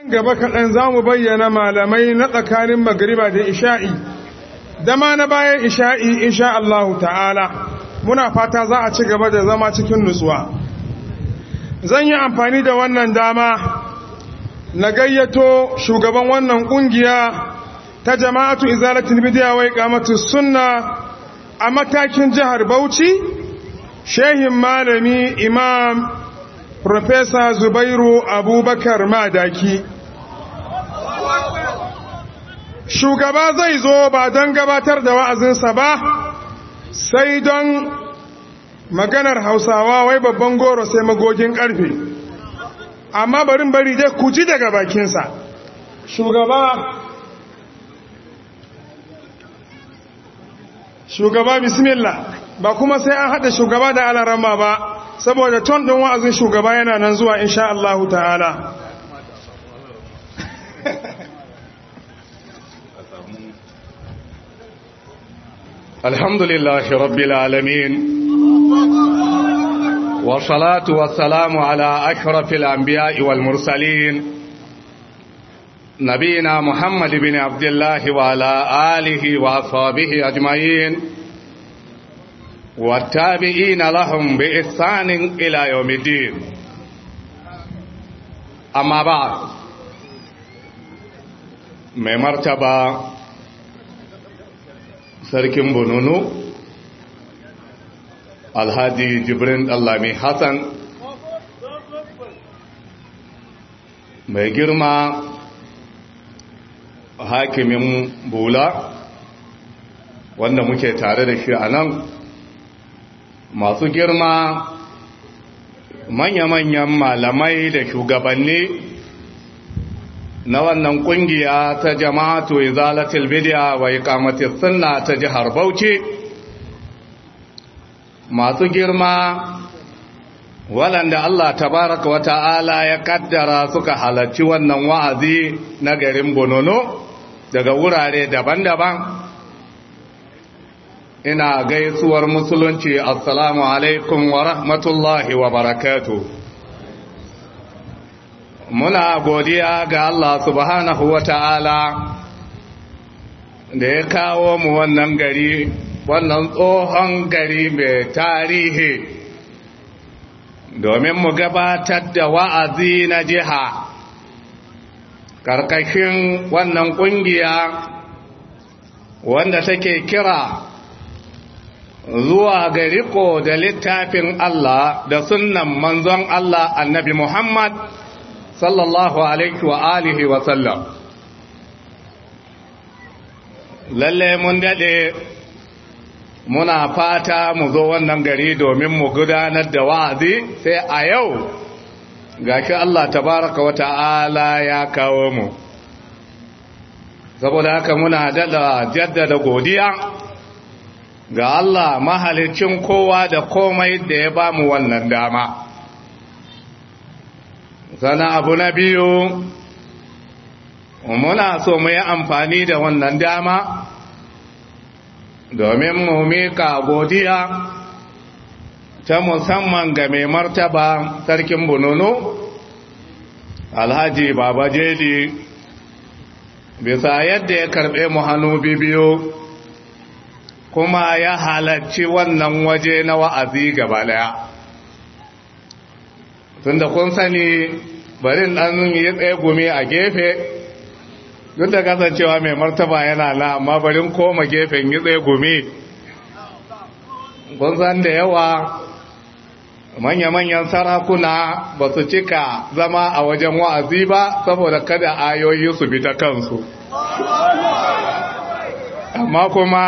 gaba kaɗan za mu bayyana malamai na tsakanin magariba da isha'i dama na bayan isha'i insha Allahu ta'ala muna fata za a ci gaba da zama cikin nutsuwa zan yi amfani da wannan dama na gayyato shugaban wannan ƙungiya ta jama'atu izalatul bidiya wai kamatu sunna a matakin jihar Bauchi shehin malami imam Profesa Zubairu Abubakar Madaki shugaba zai zo ba don gabatar da wa'azinsa ba sai don maganar hausawa wai babban goro sai magogin karfe amma barin bari dai ku ji daga bakinsa shugaba shugaba bismillah ba kuma sai an haɗa shugaba da alarama ba saboda ton ɗin wa'azin shugaba yana nan zuwa insha Allah ta'ala الحمد لله رب العالمين والصلاة والسلام على أشرف الأنبياء والمرسلين نبينا محمد بن عبد الله وعلى آله وأصحابه أجمعين والتابعين لهم بإحسان إلى يوم الدين أما بعد mai martaba sarkin bununu alhaji jibrin allami hassan mai girma hakimin bula wanda muke tare da shi a nan masu girma manya-manyan malamai da shugabanni na wannan kungiya ta jama'atu izalatul bid'a wa iqamatis sunna ta jihar Bauchi masu girma waɗanda Allah tabaraka wa ta'ala ya kaddara suka halarci wannan wa'azi na garin Bonono daga wurare daban-daban ina gaisuwar musulunci assalamu alaikum wa rahmatullahi wa barakatuh muna godiya ga Allah subhanahu wa ta'ala da ya kawo mu wannan gari wannan tsohon gari mai tarihi domin mu gabatar da wa'azi na jiha ƙarƙashin wannan ƙungiya wanda take kira zuwa ga riko da littafin Allah da sunnan manzon Allah annabi Muhammad sallallahu alaihi wa alihi wa sallam lalle mun dade muna fata mu zo wannan gari domin mu gudanar da wa'azi sai a yau gashi Allah tabaraka wa ta'ala ya kawo mu saboda haka muna dada jaddada godiya ga Allah mahalicin kowa da komai da ya ba mu wannan dama sana abu na biyu muna so mu yi amfani da wannan dama domin mu mika godiya ta musamman ga mai martaba sarkin bununu alhaji baba jeli bisa yadda ya karbe mu hannu bibiyu kuma ya halarci wannan waje na wa'azi gaba daya tunda kun sani barin dan yi tsaye gumi a gefe duk da kasancewa mai martaba yana na amma barin koma gefen yi tsaye gumi kun san da yawa manya-manyan sarakuna ba su cika zama a wajen wa'azi ba saboda kada ayoyi su bi ta kansu amma kuma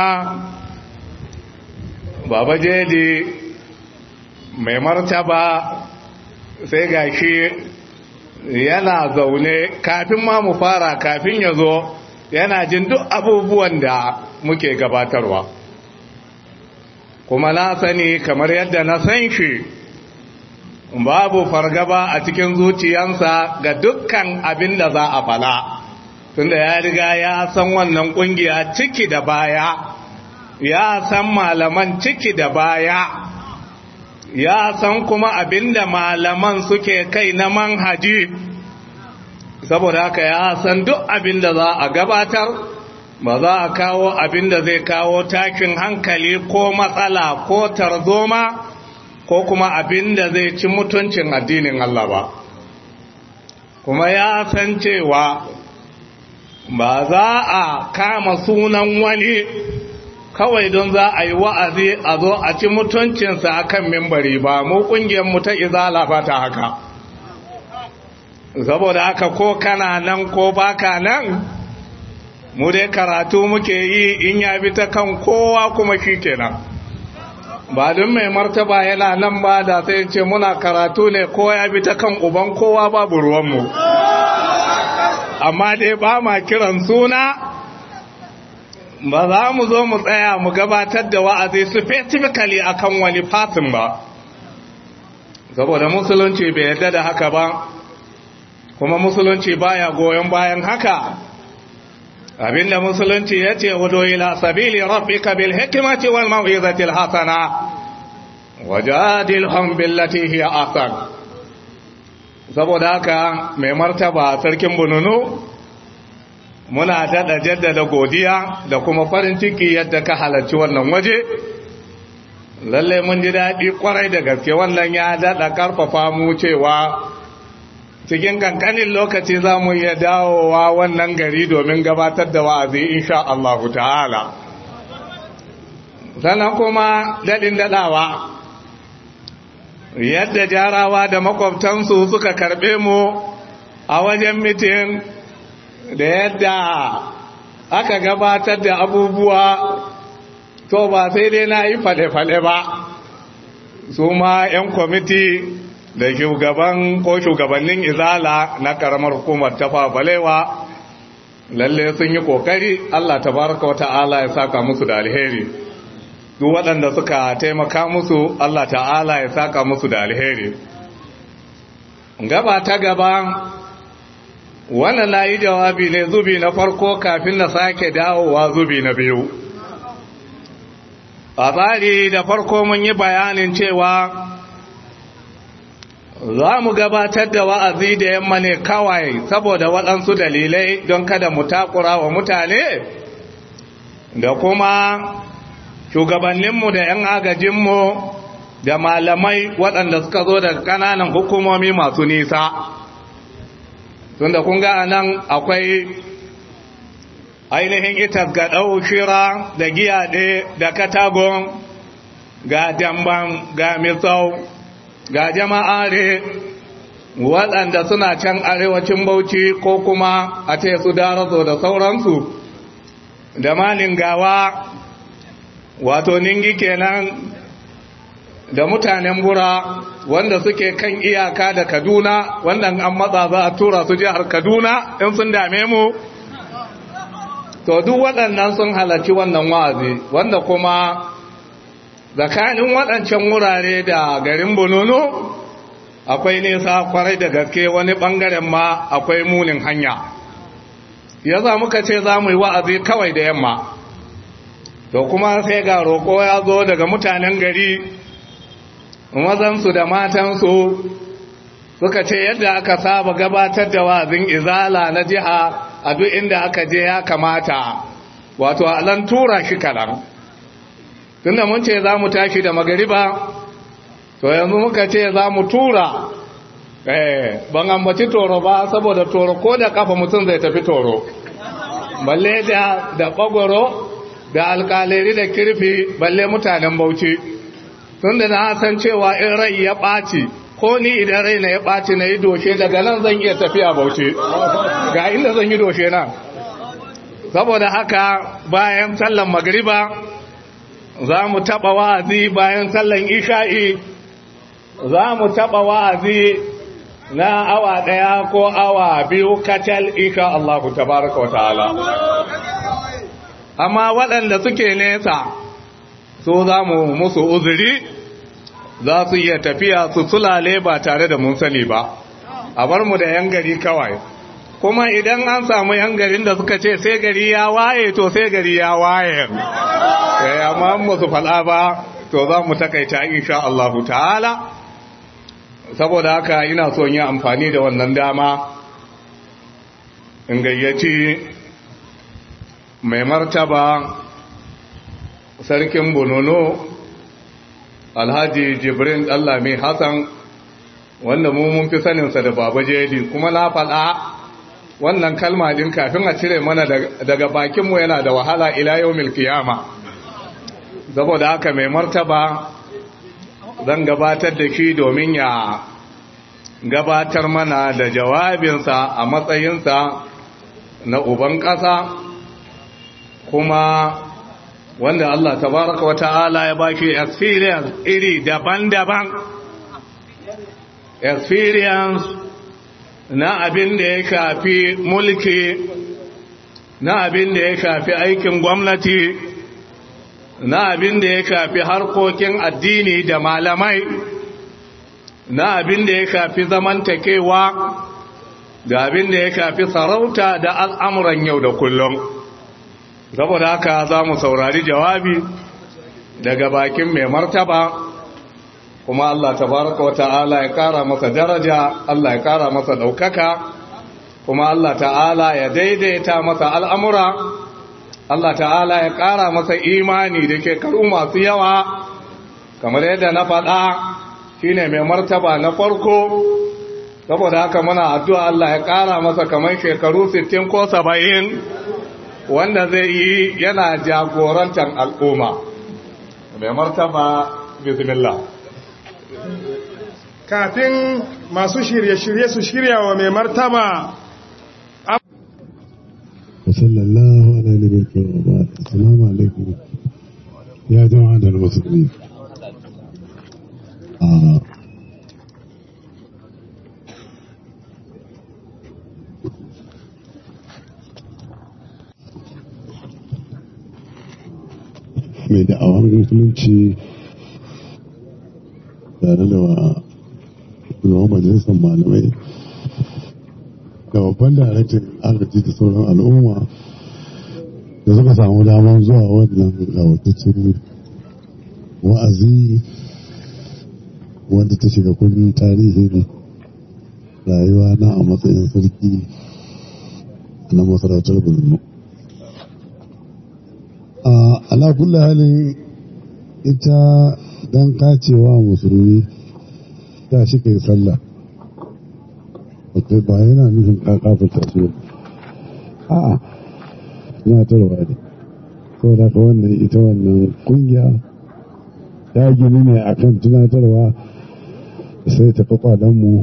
baba jeli mai martaba sai ga shi yana zaune kafin ma mu fara kafin ya zo yana jin duk abubuwan da muke gabatarwa kuma na sani kamar yadda na san shi babu fargaba a cikin zuciyansa ga dukkan abin da za a fala tunda ya riga ya san wannan kungiya ciki da baya ya san malaman ciki da baya ya san kuma abinda malaman suke kai na manhaji saboda haka ya san duk abin da za a gabatar ba za a kawo abin da zai kawo takin hankali ko matsala ko tarzoma ko kuma abin da zai ci mutuncin addinin Allah ba kuma ya san cewa ba za a kama sunan wani kawai don za a yi wa'azi a zo a ci mutuncinsa a kan mimbari ba mu mu ta izala ba ta haka saboda haka ko kana nan ko baka nan mu dai karatu muke yi in ya bi ta kan kowa kuma shi kenan ba don mai martaba yana nan ba da sai ce muna karatu ne ko ya bi ta kan uban kowa babu ruwanmu amma dai ba ma kiran suna ba za mu zo mu tsaya mu gabatar da wa'azi specifically akan wani fatin ba saboda musulunci bai yadda da haka ba kuma musulunci baya goyon bayan haka abinda musulunci ya ce hudu ila sabili rabbika bil hikmati wal mau'izati al hasana wajadilhum billati hiya ahsan saboda haka mai martaba sarkin bununu muna daɗa jaddada godiya da kuma farin ciki yadda ka halarci wannan waje lalle mun ji daɗi kwarai da gaske wannan ya daɗa ƙarfafa mu cewa cikin kankanin lokaci za mu iya dawowa wannan gari domin gabatar da wa'azi insha Allah ta'ala sannan kuma daɗin daɗawa yadda jarawa da makwabtansu suka karɓe mu a wajen mitin da yadda aka gabatar da abubuwa to ba sai dai na yi fale-fale ba su ma 'yan kwamiti da shugaban ko shugabannin izala na karamar hukumar ta balewa lalle sun yi kokari Allah tabaraka wa ta'ala ya saka musu da alheri duk waɗanda suka taimaka musu Allah ta'ala ya saka musu da alheri gaba ta gaba wannan na yi jawabi ne zubi na farko kafin na sake dawowa zubi na biyu a tsari da farko mun yi bayanin cewa za mu gabatar da wa'azi da yamma ne kawai saboda waɗansu dalilai don kada mu takura wa mutane da kuma shugabanninmu da ‘yan agajinmu da malamai waɗanda suka zo daga ƙananan hukumomi masu nisa tunda kun ga nan akwai ainihin itas ga shira da giyaɗe da katagon ga damban ga misau ga jama'are waɗanda suna can arewacin bauchi ko kuma a ce su darazo da sauransu da malin gawa wato ningi kenan da mutanen bura wanda suke kan iyaka da kaduna wanda an matsa za a tura su jihar kaduna in sun dame mu to duk waɗannan sun halarci wannan wa'azi wanda kuma tsakanin waɗancan wurare da garin bununu akwai nesa kwarai da gaske wani ɓangaren ma akwai munin hanya ya za muka ce za mu yi wa'azi kawai da yamma to kuma sai ga roƙo ya zo daga mutanen gari mazansu da matansu suka ce yadda aka saba gabatar da wa'azin izala na jiha a duk inda aka je ya kamata wato alan tura shi kalan tunda mun ce za mu tashi da magariba to yanzu muka ce za mu tura eh ban ambaci toro ba saboda toro ko da kafa mutum zai tafi toro balle da da bagoro da alkaleri da kirfi balle mutanen bauchi tunda na san cewa in rai ya ɓaci ko ni idan rai na ya ɓaci na yi doshe daga nan zan iya tafiya bauchi ga inda zan yi doshe nan saboda haka bayan sallan magariba za mu taɓa wa'azi bayan sallan isha'i za mu taɓa wa'azi na awa ɗaya ko awa biyu kacal isha Allah tabaraka wa ta'ala amma waɗanda suke nesa so za mu musu uzuri za su iya tafiya su sulale ba tare da mun sani ba a bar mu da yan gari kawai kuma idan an samu yan garin da suka ce sai gari ya waye to sai gari ya waye amma mu su faɗa ba to za mu takaita insha Allah ta'ala saboda haka ina son yin amfani da wannan dama in gayyaci mai martaba sarkin bonono alhaji jibrin ɗallami hassan wanda mu mun fi saninsa da baba jeli kuma na faɗa wannan kalma din kafin a cire mana daga bakinmu yana da wahala ila yau milkiyama saboda haka mai martaba zan gabatar da shi domin ya gabatar mana da jawabinsa a matsayinsa na uban ƙasa kuma wanda Allah tabaraka wa ta'ala ya baki experience iri daban-daban experience na abin da ya shafi mulki na abin da ya shafi aikin gwamnati na abin da ya shafi harkokin addini da malamai na abin da ya shafi zamantakewa da abin da ya shafi sarauta da al'amuran yau da kullum saboda haka za mu saurari jawabi daga bakin mai martaba kuma Allah tabaraka wa ta'ala ya kara masa daraja Allah ya kara masa daukaka kuma Allah ta'ala ya daidaita masa al'amura Allah ta'ala ya kara masa imani da shekaru masu yawa kamar yadda na faɗa shine mai martaba na farko saboda haka muna addu'a Allah ya kara masa kamar shekaru 60 ko 70 wanda zai yi yana jagorantar al'umma mai martaba bismillah kafin masu shirye-shirye su shirya wa mai martaba sallallahu ala nabiyyi wa ba'd assalamu alaikum ya jama'a da musulmi mai da'awar musulunci tare da wa shugaban majalisar malamai da babban daraktan agaji da sauran al'umma da suka samu damar zuwa wannan gawataccen wa'azi wanda ta shiga kundin tarihin rayuwa na a matsayin sarki na masarautar borno a ala kulli halin ita dan kacewa musulmi ta shi kai sallah ba yana nufin kakafin su a'a tunatarwa ne saboda ka wannan ita wannan kungiya ta gini ne akan tunatarwa sai ta kafa mu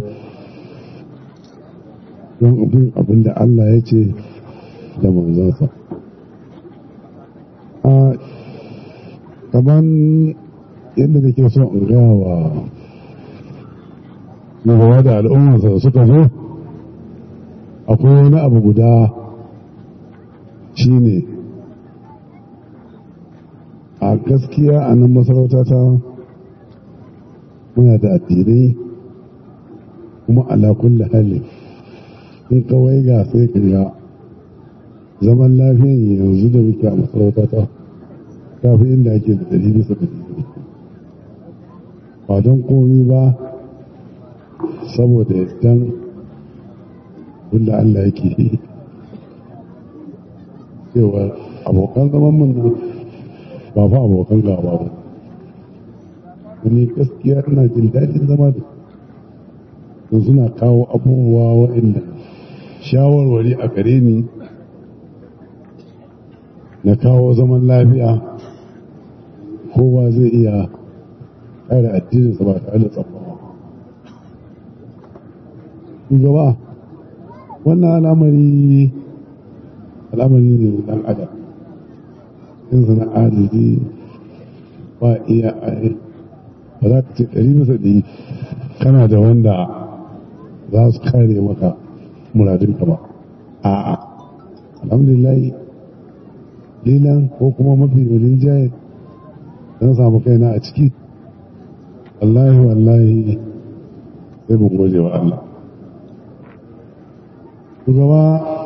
don abin abin da Allah ya ce da manzansa a kaman yadda da ke so in gaya wa shugaba da al'ummarsa da suka zo akwai wani abu guda shine a gaskiya a nan masarauta ta muna da addinai kuma ala kulli hali in kawai ga sai ka ga zaman lafiyan yanzu da muke a masarauta ta kafi inda ake da ɗari bisa ɗari ba don komi ba saboda dan wanda Allah yake yi cewa abokan zaman mun ba fa abokan gaba ba wani gaskiya ina jin daɗin zama da don suna kawo abubuwa waɗanda shawarwari a gare ni na kawo zaman lafiya kowa zai iya kare addininsa ba tare da tsabawa shugaba wannan al'amari al'amari ne dan adam in sana adadi ba iya ba za ka ce ɗari bisa ɗari kana da wanda za su kare maka muradinka ba a'a alhamdulillah lilan ko kuma mafi wajen jaye don samu kaina a ciki wallahi wallahi sai mun gode wa Allah shugaba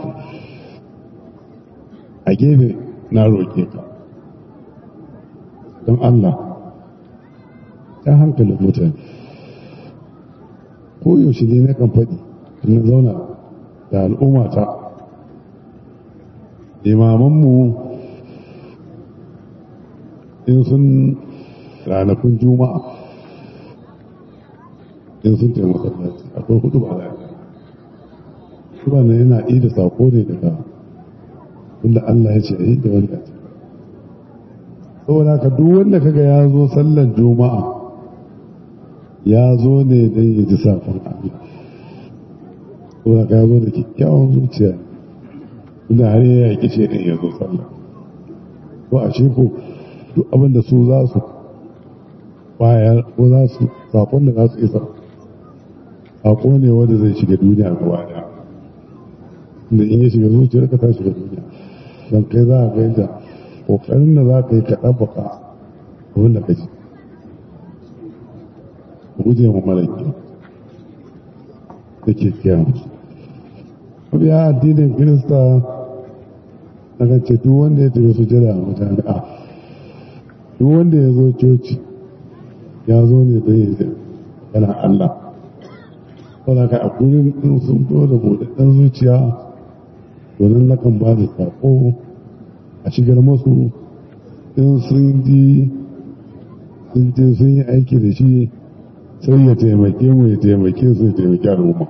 a gefe na roƙe ka don Allah ta hankalin mutane ko yaushe ne na kan faɗi na zauna da al'ummata imamanmu in sun ranakun juma'a in sun taimaka masallaci akwai hudu ba da kuma ne yana iya da sako ne daga wanda Allah ya ce a yi da wanda ce saboda ka duk wanda kaga ya zo sallan juma'a ya zo ne don ya ji safon Allah saboda ka ya zo da kyakkyawan zuciya inda har ya yaƙi ce ɗin ya zo sallah ko a ce ko duk abinda su za su bayar ko za su sakon da za su isa sako ne wanda zai shiga duniya gaba daya da in ya shiga zuciyar ka ta shiga duniya don kai za a ga yadda kokarin da za ka yi ka ɗabbaka abin da ka ji guje ma mara kyau da ke kiyan mabiya addinin kirista na kan ce duk wanda ya tafi su jira a majami'a duk wanda ya zo coci ya zo ne don yi yana Allah wadda ka a kurin in sun fito da buɗaɗɗen zuciya domin na kan ba da saƙo a shigar masu in sun ji sun je sun yi aiki da shi sai ya taimake mu ya taimake su ya taimake al'umma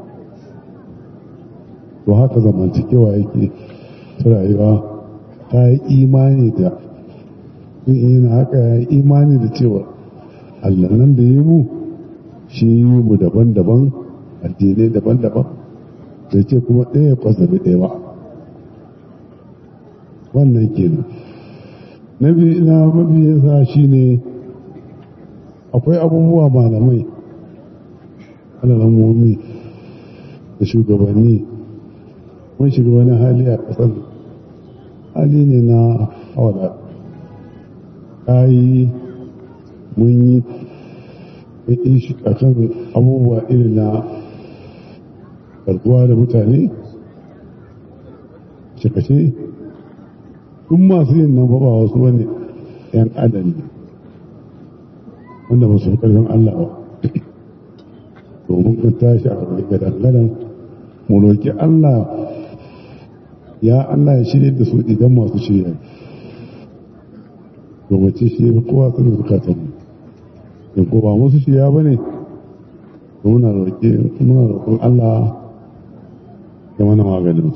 to haka zamantakewa yake ta rayuwa ta yi imani da sun yi haka ya yi imani da cewa allah nan da yi mu shi yi mu daban-daban addinai daban-daban da ce kuma ɗaya kwasabi ɗaya ba wannan kenan na biyu na mabiyinsa shi ne akwai abubuwa malamai alalamomi da shugabanni mun shiga wani hali a ƙasar hali ne na hawala kayi mun yi shi a kan abubuwa irin na karkuwa da mutane kashe duk masu yin nan ba wasu wani yan adam ne wanda ba su fi ƙarfin Allah ba domin kan tashi a wani gadan mu roƙi Allah ya Allah ya shirya da su idan masu shirya domin ce shi ya kowa su da zukatan mu in ko ba musu shirya ba ne muna roƙon Allah ya mana maganin su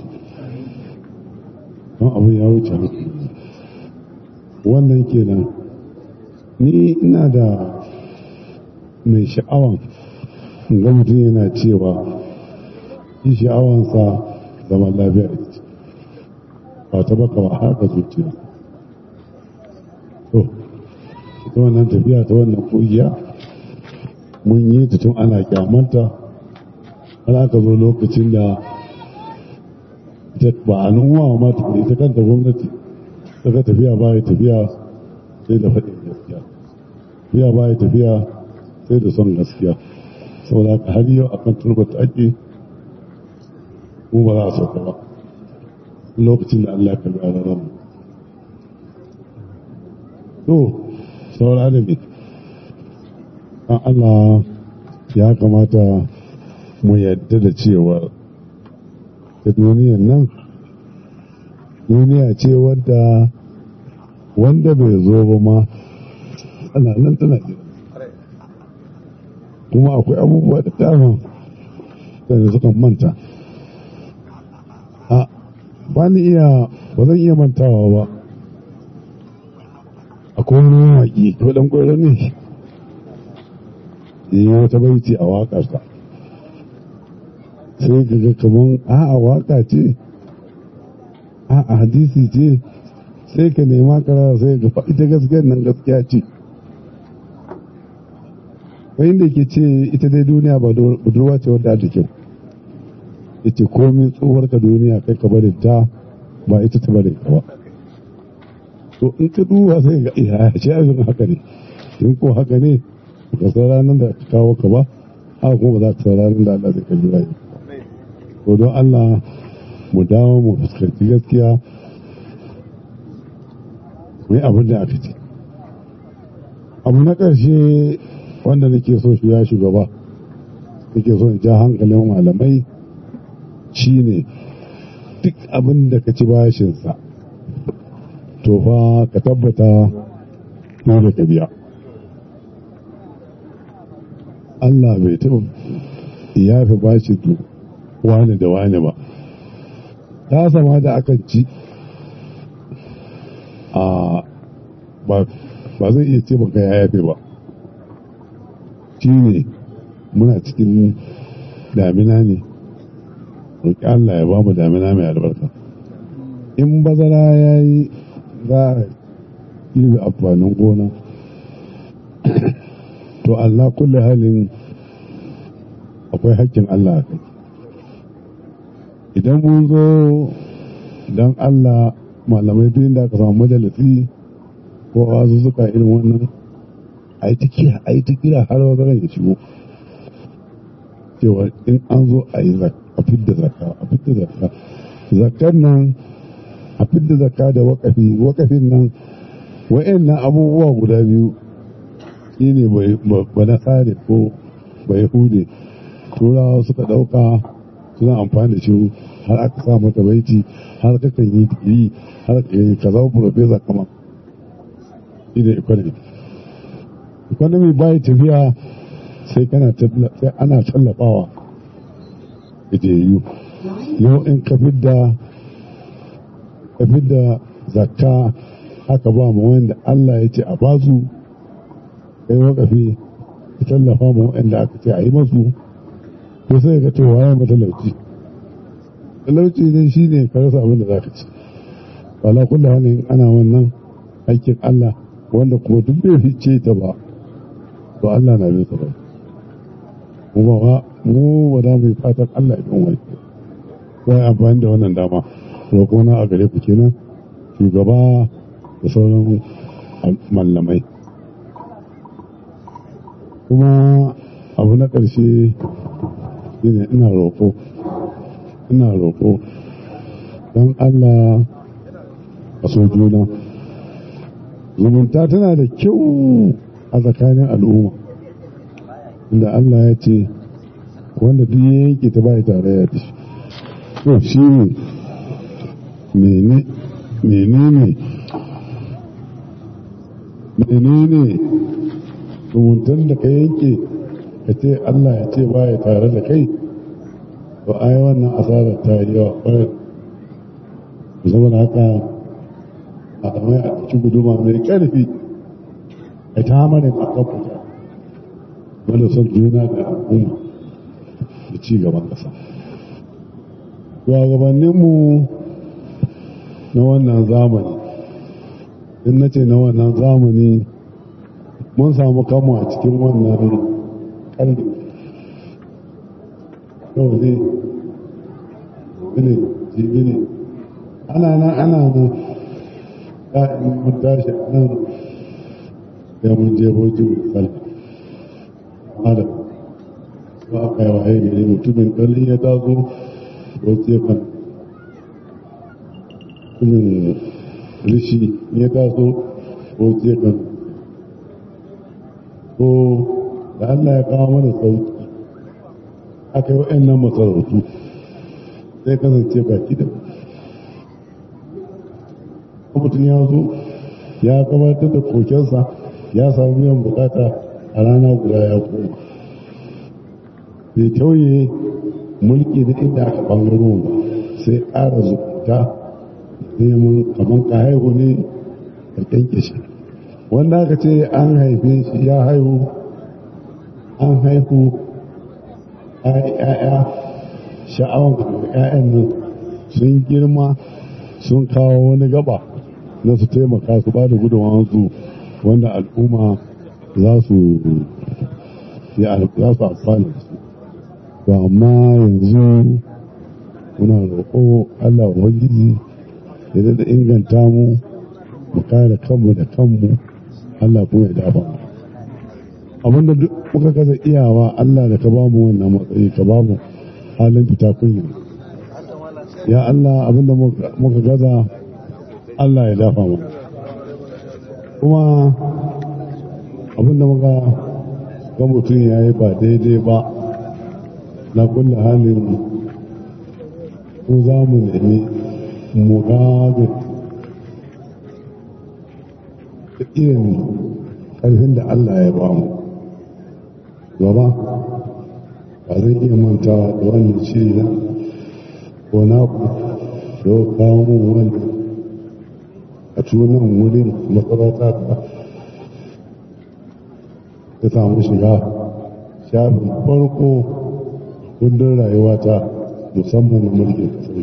don abin ya wuce hankali wannan kenan ni ina da mai sha'awan ga mutum yana cewa shi sha'awansa zaman lafiya da ce ba ta baka ba haka zuciya to ita wannan tafiya ta wannan kungiya mun yi ta tun ana kyamanta har aka zo lokacin da ita ba a nuwa ma ita kanta gwamnati ta ga tafiya ba ya tafiya sai da faɗin gaskiya tafiya ba ya tafiya sai da son gaskiya saboda haka har yau akan turbata ake mu ba za a sauka ba lokacin da Allah ya karbi a ranar mu to sauran adami an Allah ya kamata mu yadda da cewa da duniyan nan duniya ce wadda wanda bai zo ba ma ana nan tana kuma akwai abubuwa da dama da suka manta a ba ni iya ba zan iya mantawa ba akwai wani mawaƙi ko ɗan ƙwaro ne yi wata baiti a waƙarsa sai ka ga kaman a'a waƙa ce a'a hadisi ce sai ka nema karara sai ga ita gaskiyar nan gaskiya ce wani da ke ce ita dai duniya ba budurwa ce wadda ta kyau ita komi tsohuwar ka duniya kai ka bari ta ba ita ta bari ka ba to in ka duba sai ga iya ce abin haka ne in ko haka ne ka san ranar da ka kawo ka ba haka kuma ba za ka san ranar da Allah zai kalli rayu to don Allah mu dawo mu fuskanci gaskiya mai abin da aka ce abu na ƙarshe wanda nake so shi ya shugaba nake so in ja hankalin malamai shine duk abin da ka ci bashinsa to fa ka tabbata dole ka biya Allah bai taɓa ya fi bashi wani da wani ba ta sama da akan ci a ba zai iya ce baka ya yafe ba shi ne muna cikin damina ne roƙi Allah ya ba mu damina mai albarka in bazara ya yi za a girbe amfanin gona to Allah kulle halin akwai hakkin Allah a kai idan mun zo don Allah malamai duk inda aka samu majalisi ko wasu suka irin wannan a yi ta kira a yi ta kira har wazaran ya shigo cewa in an zo a yi a fidda zakka a fidda zakka zakkan nan a fidda zakka da wakafi wakafin nan wa'annan abubuwa guda biyu shi ne ba na tsari ko ba yahude turawa suka ɗauka suna amfani da shi har aka sa mata baiti har ka kan yi digiri har ka zama profesa kama shi ne economy economy bai tafiya sai kana sai ana tallafawa gajeyu yau in ka fidda ka fidda zakka haka ba mu wanda Allah ya ce a basu kai wakafi ka tallafa mu wanda aka ce a yi masu ko sai ka to waye matalauci talauci ne shi ne ka rasa abin da za ka ci wala kullu halin ana wannan aikin Allah wanda kuma duk bai fice ta ba to Allah na bin sa ba mu ba mu ba za mu yi fatan Allah ya bin wani ko ya amfani da wannan dama roƙo na a gare ku kenan shugaba da sauran mallamai kuma abu na ƙarshe shine ina roƙo ina roƙo don Allah a so juna zumunta tana da kyau a tsakanin al'umma inda Allah ya ce wanda duk ya yanke ta bai tare ya fi to shi ne menene menene zumuntan da ka yanke ka ce Allah ya ce baya tare da kai to ai wannan asarar ta yi yawa kwarai saboda haka a damai a cikin guduma mai ƙarfi a ta hamarin a kan fita wanda son juna da al'umma da ci gaban ƙasa shugabanninmu na wannan zamani in na ce na wannan zamani mun samu kanmu a cikin wannan ƙarfi yau ne ne jibi ne ana nan ana nan ya'in mun tashi nan da mun je bojin sallah adam ba aka yi waye gari mutumin ɗalin ya taso wace kan mutumin rishi ya taso wace kan ko da Allah ya kawo mana sauki aka yi wa'annan masarautu sai kasance baki da mutum ya zo ya gabatar da kokensa ya samu biyan bukata a rana guda ya koma bai tauye mulki da inda aka bangaro ba sai ƙara zukuta neman kamar ka haihu ne ka kyanke shi wanda aka ce an haife shi ya haihu an haihu ya'ya sha'awan ya'yan nan sun girma sun kawo wani gaba na su taimaka su ba da gudunmawarsu wanda al'umma za su za su amfana da su to amma yanzu muna roƙo Allah Ubangiji ya da inganta mu mu kare kanmu da kanmu Allah kuma ya dafa mu abinda duk muka kasa iyawa Allah da ka bamu wannan matsayi ka bamu halin fita kunya ya Allah abinda muka gaza Allah ya dafa mu kuma abinda muka ga mutum ya yi ba daidai ba na kulle halin ko za mu nemi mu gaga da irin ƙarfin da Allah ya ba mu gaba ba zan iya mantawa da wannan shiri na ko na ku da kawo mun wani a tunan wurin makarata ta ta samu shiga shafin farko kundin rayuwata musamman na mulkin kasar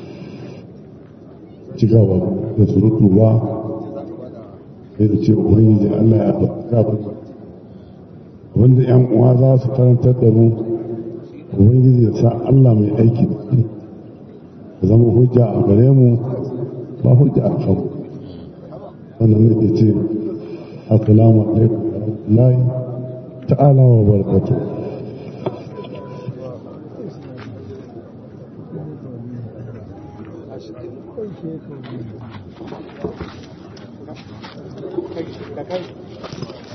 cigaba da surutu ba sai da ce ubangiji allah ya faɗa wanda yan uwa za su karantar da mu ubangiji ya sa allah mai aiki da su ya zama hujja a gare mu ba hujja a kan sannan nake ce assalamu alaikum wa rahmatullahi ta'ala wa barakatuh da kai